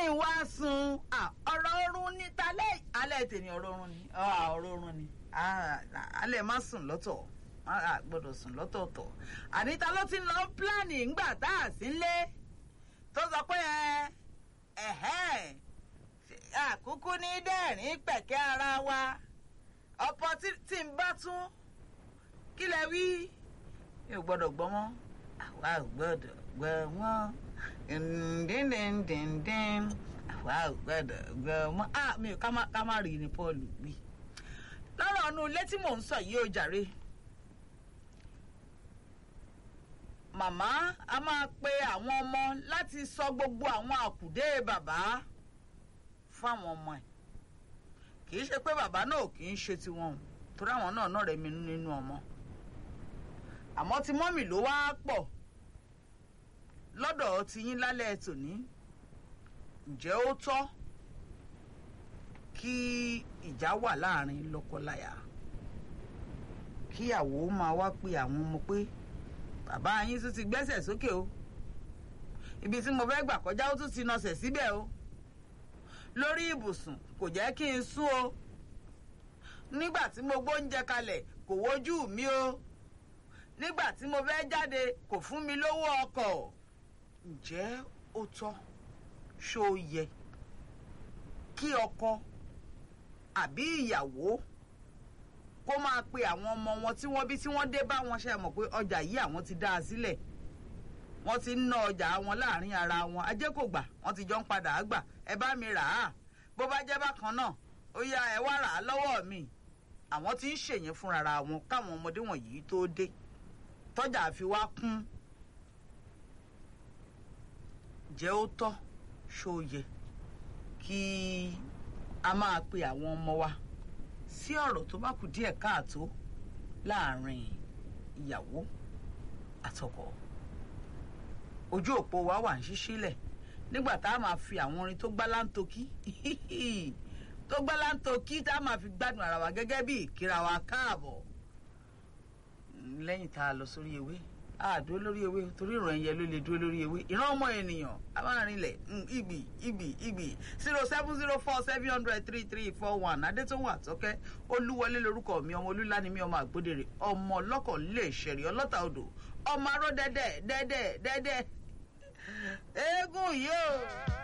n wá sun ọ̀rọ̀ oorun ní talẹ́ alẹ́ tèmi ọ̀rọ̀ oorun ni ọ̀rọ̀ oorun ni alẹ́ má sùn lọ́tọ̀ a gbọ́dọ̀ sùn lọ́tọ̀ọ̀tọ̀ àníta ló ti ń lọ pílánì ńgbà tá a sí lé tó sọ pé ẹ̀hẹ́n àkúkú ní dẹ́rìn pẹ̀kẹ́ ara wa ọ̀pọ̀ tí ń bá tún kí lẹ wí mi ò gbọ́dọ̀ gbọ́ mọ́ àwa ò gbọ́dọ̀ gbọ́ wọ́n ndíndíndíndín àwa ò gbọ́dọ̀ gbọ́ mọ́ mi ò ká má rí ni Paul wí lọ́rọ̀ ọ̀nù ilé tí mò ń sọ yìí ó jàre màmá a máa pe àwọn ọmọ láti sọ gbogbo àwọn àkùdé bàbá fáwọn ọmọ ẹ̀ kì í ṣe pé bàbá náà kì í ṣe tiwọn o torí àwọn náà náà rẹ̀ mi nínú ọmọ àmọ́ tí mọ́mì ló wá pọ̀ lọ́dọ̀ ti yín lálẹ́ tòní ǹjẹ́ ó tọ́ kí ìjà wà láàrin lọ́kọláya kíyàwó máa wá pe àwọn ọmọ pé bàbá yín tún ti gbẹ́sẹ̀ sókè o ibi tí mo fẹ́ gbà kọjá ó tún ti nọsẹ̀ síbẹ̀ o lórí ibùsùn kò jẹ́ kí n sún o nígbà tí mo gbóúnjẹ kalẹ̀ kò wojú mi o nígbà tí mo fẹ́ jáde kò fún mi lówó ọkọ̀ ǹjẹ́ ó tọ́ ṣó yẹ kí ọkọ àbí ìyàwó kó máa pe àwọn ọmọ wọn tí wọ́n bí tí wọ́n dé bá wọn ṣe mọ̀ pé ọjà yìí àwọn ti dá a sílẹ̀ wọ́n ti ń ná ọjà wọn láàrin ara wọn ajé kò gbà wọ́n ti jọ ń padà á gbà ẹ bá mi rà á bó bá jẹ́ bákan náà ó yá ẹ wá rà á lọ́wọ́ mi àwọn tí ń ṣèyẹn fúnra wọn káwọn ọmọdé wọ̀nyí tó dé tọ́jà fi wá kún jẹ́ ó tọ́ ṣó yẹ kí a máa pe àwọn ọmọ wa sí ọ̀rọ̀ tó bá kù díẹ̀ káàtó láàrin ìyàwó àtọkọ ojú òpó wa wà ń ṣíṣílẹ̀ nígbà tá a máa fi àwọn orin tó gbá láńtokí tó gbá láńtokí tá a máa fi gbádùn ara wa gẹ́gẹ́ bí ìkíra wa káàbọ̀ lẹ́yìn tá a lọ sórí ewé a dúró lórí ewé torí ìran ẹyẹ ló lè dúró lórí ewé ìran ọmọ ènìyàn a máa rinlẹ̀ ìgbì ìgbì ìgbì zero seven zero four seven hundred three three four one adétòwò àtọ́kẹ́ olúwọlé lorúkọ mi ọmọ olúlani mi ọmọ àgbódèrè ọmọ ọlọ́kọ̀ lè ṣẹ̀rí ọlọ́ta odò ọmọ aró dẹ́dẹ́ dẹ́dẹ́ dẹ́dẹ́ eégún yìí o.